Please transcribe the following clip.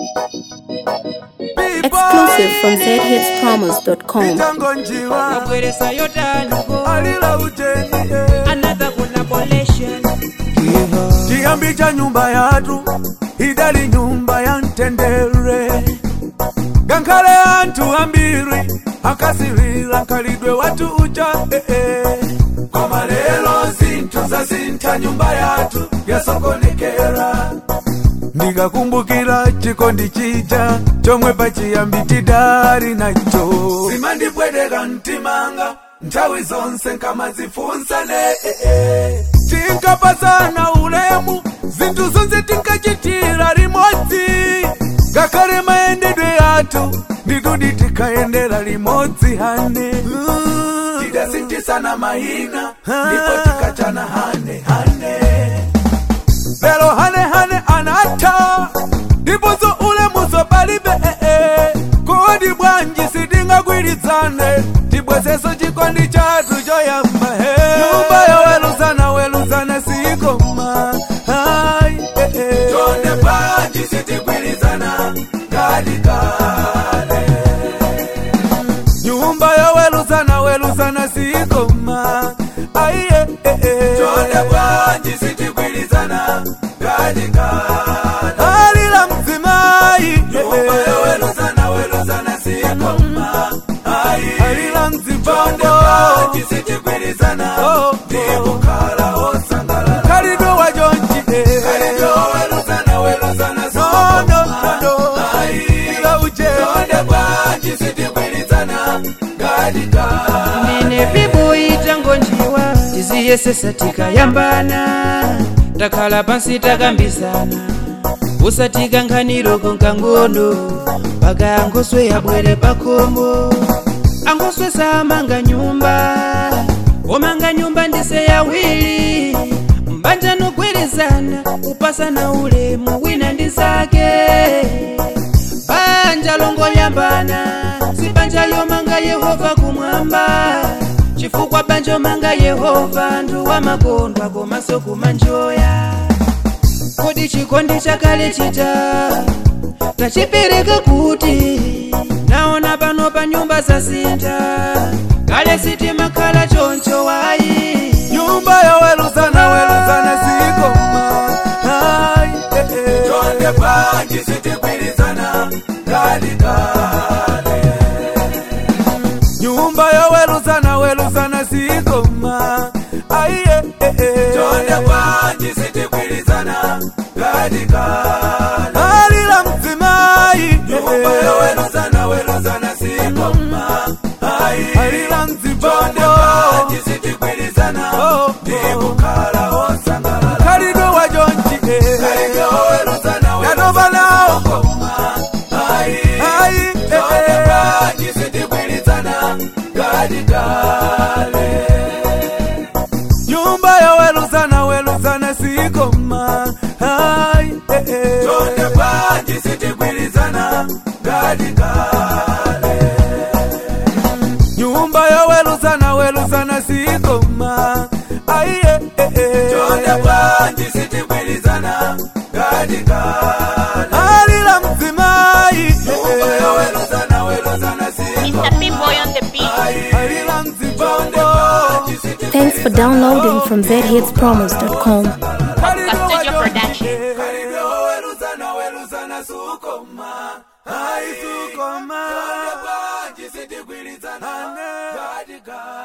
Exclusive from zhitspromos.com. Michango njiwa Nabweresa yotaniko alila ujeni eh. another collaboration chiyambi cha nyumba yatu idali nyumba ya ntendere gankhale anthu ambiri akasirira nkhalidwe watu uja eh, eh. koma lero zinthu zasintha nyumba yathu yasokonekera ndikakumbukira chikondi chija chomwe pachiyambi tidali nacho zimandipweteka mtimanga nthawi zonse nkamazifunsane eh, eh. tinkapasana ulemu zinthu zonse tinkachitira limodzi ngakhale mayendedwe yathu nditudi tikayendera limodzi hane tidasinthitsana mayina ndipo tikachana hane hane lero hane hane anatha ndiponso ulemuso palibe ee kodi bwanji sitingagwirizane tibwezeso chikondi chathu choyamba he nyumba yoweruzana weruzana sikoma ai ee chonde bwanji sitigwirizana ngati kale nyumba yoweruzana weruzana sikoma aiye chonde bwanji sitigwirizana ngati kale alila mdzimai nyumba yoweruzana weruzana sikoma alila mdzibonde bwanji sitigwirizana ndikukhala osangalala khalidwe wajonji khalidwe weruzana weruzana sikoma alila uje chonde bwanji sitigwirizana ngati kale mene pipo itango njiwa tiziyesesa tikayambana takhala pansi takambisana usatika nkhaniroko nkangono mpaka angoswe yabwere pakhomo angoswe samanga nyumba omanga nyumba ndise yawiri mbanja nogwerezana kupasana ulemu wina ndi zake banja longoyambana si banja lomanga yehova kumwamba chifukwa banja omanga yehova ndu wamakondwa komanso kumanjoya kodi chikondi chakale chita tachipereka kuti naona pano pa nyumba zasintha kale sitimakhala choncho wayi nyumba yoweruzana weruzana sikoma ai eh, eh. chonde bwanji sitigwirizana ngati kale nyumba yoweruzana weruzana sikoma ai eh, eh, eh. chonde bwanji sitigwirizana ngati kale alila mdzimai nyumba yoweruzana weruzana sikoma ai alila mdzibonde bwanji sitigwirizana ndikukhala osangalala khalidwe wajonji khalidwe weruzana weruzana koma ai ai chonde bwanji sitigwirizana ngati kale nyumba yoweruzana weruzana sikoma ai chonde bwanji sitigwirizana ngati kale nyumba yoweruzana weruzana sikoma aiye chonde bwanji sitigwirizana ngati kale alila mdzimai nyumba yoweruzana weruzana sikoma Mr. P-Boy on the beat. alila mdzibonde Thanks for downloading from zhitspromos.com. Studio Production. Karibu weruzana weruzana sukoma ai sukoma chonde bwanji sitigwirizana ngati kale